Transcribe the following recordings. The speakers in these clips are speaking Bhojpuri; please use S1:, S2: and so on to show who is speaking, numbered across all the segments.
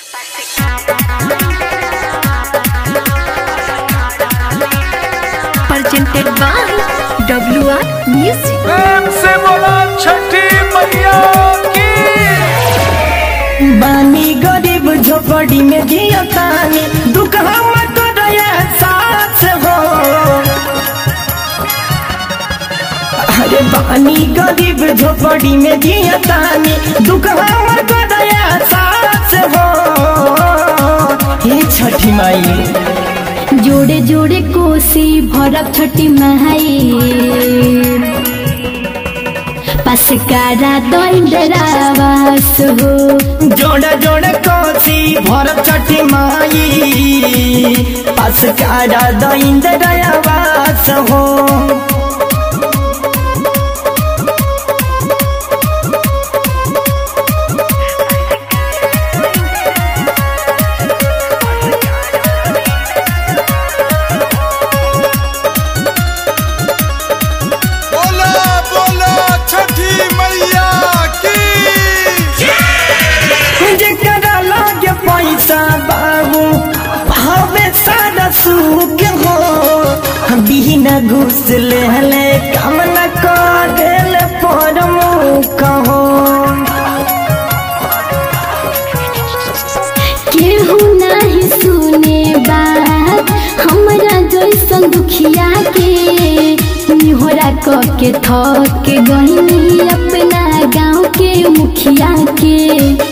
S1: presented by WR Music.
S2: प्रेम से बोला छठी मैया की
S3: बानी गरीब झोपड़ी में जिया तानी दुख हम करया सास हो अरे बानी गरीब झोपड़ी में जिया तानी दुख हम करया सास हो हे छठी माई
S1: जोड़े जोड़े कोसी भरब छठी महाई पास कारा दंडरावास हो
S3: जोड़ जोड़ कोसी भरत छठी माई पास कारा दैंद दयावास हो
S2: बोला बोला छठी मैया की
S3: जेकरा लागे पैसा बाबू हवे सारा सुख हो बिना घुस ले हले काम न कर पर मुख हो
S1: केहू नहीं सुने बात हमरा जैसन दुखिया के निहोरा क के थक के गहिनी अपना गाँव के मुखिया के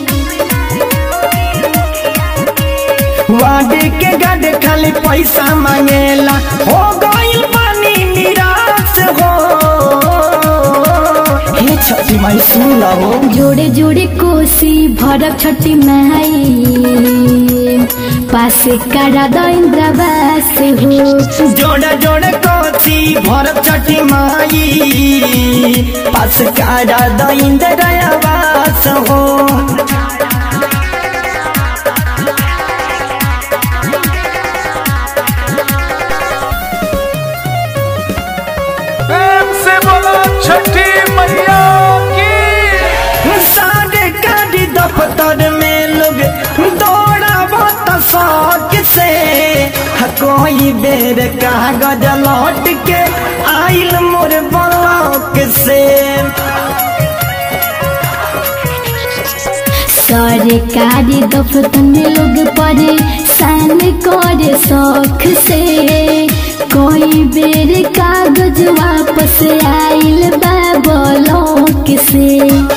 S3: वाडे के गड खाली पैसा मांगेला हो गइल पानी निराश हो हे छठी माई सुन लो
S1: जोड़े जोड़े कोसी भरब छठी माई पासे कारा दंद्रवास हो
S3: जोड़ जोड़ कोसी भरत छठी माई पास कारा दैंद दयावास हो
S2: प्रेम से बोला छठी मैया की
S3: साढ़े काटी दफ्तर में लोग दौड़ा बहुत शौक से ह कोई बेर कागज लौट के आइल मोर ब्लॉक से
S1: सरकारी दफ्तर में लोग परेशान करे शौक से कोई बेर कागज वापस आइल बा ब्लॉक से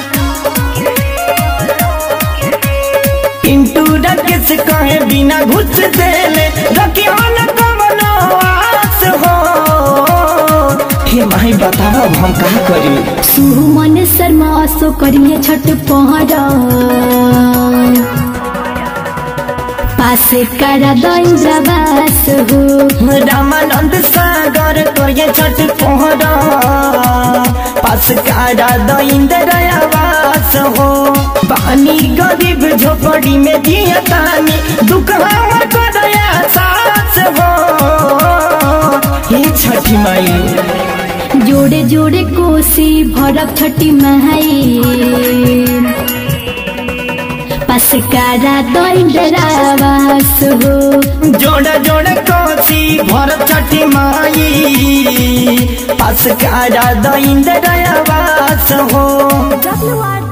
S3: पिंटू रकेश कहे बिना घुस देले रखियो न कवनो आस हो हे माई बताओ हम कहा करी
S1: सुमन शर्मा असो करिए छठ पहर पासे करा दंद्रवास हो
S3: रामानंद सागर तोये छठ पोहरा पास कारा दैंद दयावास हो बानी गरीब झोपड़ी में दिया तानी दुख हमर को दया सास हो हे छठी माई
S1: जोड़े जोड़े कोसी भरब छठी महाई पास कारा दंडरावास हो
S3: जोड़ जोड़ कोसी भरत छठी माई पास कारा दैंद दयावास हो
S1: WR